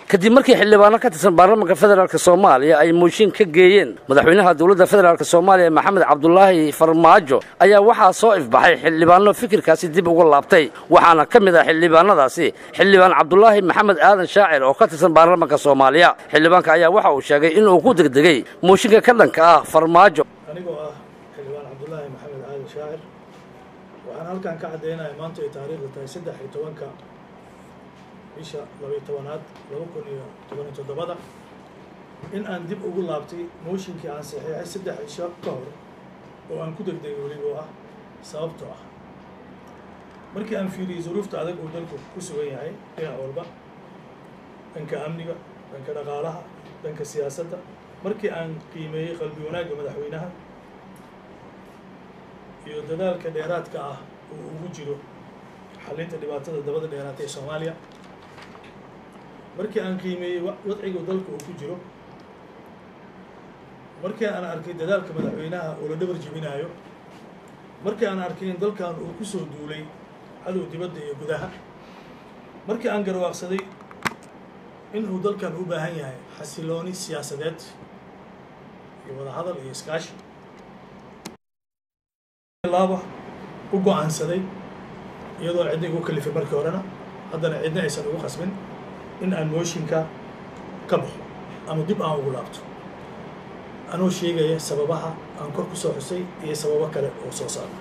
kadib markii xildhibaano ka tirsan baarlamaanka federaalk soomaaliya ay mooshin ka geeyeen madaxweynaha dowladda federaalk soomaaliya maxamed cabdulaahi farmaajo ayaa waxaa soo ifbaxay xildhibaano fikirkaasi dib uga laabtay waxaana ka mid ah xildhibaanadaasi xildhibaan cabdulaahi maxamed aadan shaacir oo ka tirsan baarlamaanka soomaaliya xildhibaanka ayaa waxa uu sheegay inuu ku degdegay mooshinka ka dhanka ah farmaajo anigoo ah xildhibaan cabdulaahi maxamed aadan shaacir waxaan halkan ka caddaynaya maanta ay taariikhda tahay saddex iyo tobanka bisha labaiyo tobanaad laba kun iyo toban iyo toddobada in aan dib ugu laabtay mooshinkii aan saxiixay saddex cisho ka hor oo aan ku degdegay weliba ah sababtoo ah markii aan fiiriyey zuruufta adag uu dalku ku sugan yahay dhinac walba dhanka amniga dhanka dhaqaalaha dhanka siyaasadda markii aan qiimeeyey qalbi wanaagga madaxweynaha iyo dadaalka dheeraadka ah uu ugu jiro xalinta dhibaatada dabada dheeraatay ee soomaaliya markii aan qiimeeyey wadciga dalka uu ku jiro markii aan arkay dadaalka madaxweynaha oo la dhabar jebinaayo markii aan arkay in dalkan uu ku soo duulay cadow dibadda iyo gudaha markii aan garwaaqsaday in uu dalkan u baahan yahay xasilooni siyaasadeed iyo wadahadal iyo iskaashi laaba u go-aansaday iyadoo cidna igu kalifay markii horena haddana cidna aysan ugu qasbin in aan mooshinka ka baxo ama dib aan ugu laabto anuu sheegaya sababaha aan kor ku soo xusay iyo sababo kale oo soo socda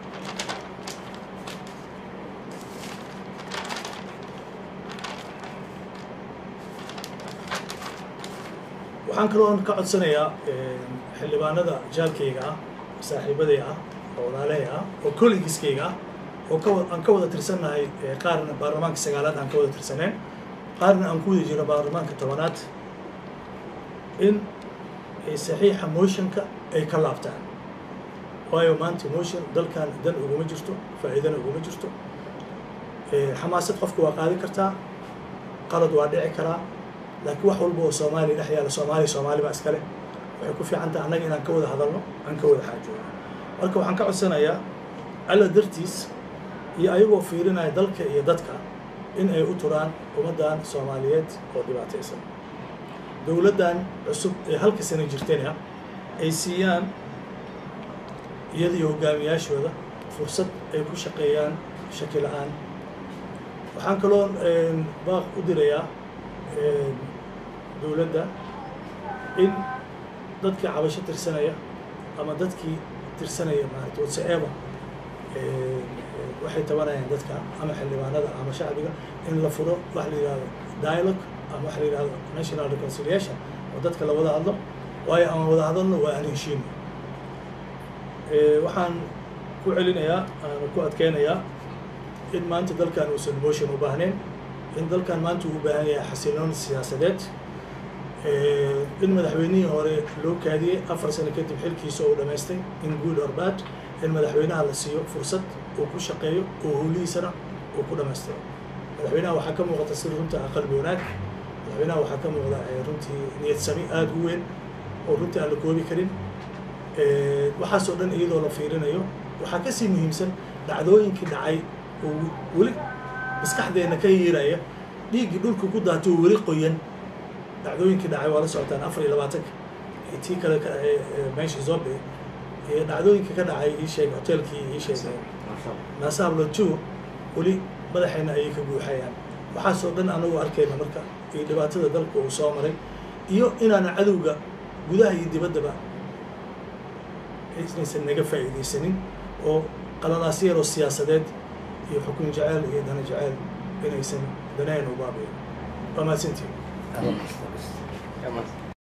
waxaan kaloo ka codsanayaa xildhibaanada jaalkayga ah saaxiibaday ah oo walaaley ah oo collegiskayga ah oo ka aan ka wada tirsannahay qaarna baarlamaanka sagaalaad aan ka wada tirsaneen qaarna aan ku wada jiro baarlamaanka tobanaad in saxiixa motionka ay ka laabtaan waayo maanta motion dalkan dan uguma jirto faa'iidana uguma jirto xamaasad qofka waa qaadi kartaa qalad waa dhici karaa laakiin wax walba oo soomaaliya dhex yaala soomaaliya soomaali baa iskale waxay ku fiican tahay annaga inaan ka wada hadalno aan ka wada xaajoono marka waxaan ka codsanayaa alla dartiis iyo ayagoo fiirinaya dalka iyo dadka in ay u turaan ummaddan soomaaliyeed oo dhibaataysan dowladdan cusub ee halka sano jirtayna ay siiyaan iyadiyo hogaamiyaashooda fursad ay ku shaqeeyaan shaki la-aan waxaan kaloo baaq u dirayaa dowladda in dadkii cabasho tirsanaya ama dadkii tirsanaya maarata whatsoever waxay tabanayaan dadka ama xildhibaanada ama shacbiga in la furo wax la yidhahdo dialogue ama wax la yidhahdo national reconciliation oo dadka la wada hadlo waayo aan wada hadalno waa aan heshiino waxaan ku celinayaa aan ku adkeynayaa in maanta dalkan uusan motion u baahnayn in dalkan maanta uu u baahan yahay xasiloon siyaasadeed in madaxweynihii hore loo kaadiyey afar sano kadib xilkiisa oo dhamaystay in good or bad in madaxweynaha la siiyo fursad uu ku shaqeeyo oo howlihiisana uu ku dhamaystiro madaxweynaha waxaa ka muuqata sida runta qalbi wanaag madaxweynaha waxaa ka muuqda runtii niyad sami aada u weyn oo runtii aan la koobi karin waxaasoo dhan iyadoo la fiirinayo waxaa kasii muhiimsan dhacdooyinkii dhacay oo weli maskaxdeena ka yiiraya dhiiggii dhulka ku daatay oo weli qoyan dhacdooyinkii dhacay waa la socotaan afar iyo labaatanka tii kale meesha zobe iyo dhacdooyinka ka dhacay ii sheeg hotelkii ii sheeg nasaablo two weli madaxeena ayay ka buuxayaan waxaasoo dhan anagu arkayna marka iyo dhibaatada dalka uu soo maray iyo inaana cadowga gudaha iyo dibaddaba inaysan naga faa'iidaysanin oo qaladaasyo yaroo siyaasadeed iyo xukun jeceyl iyo dana jeceyl inaysan daneen u baabiyo waa mahadsantiin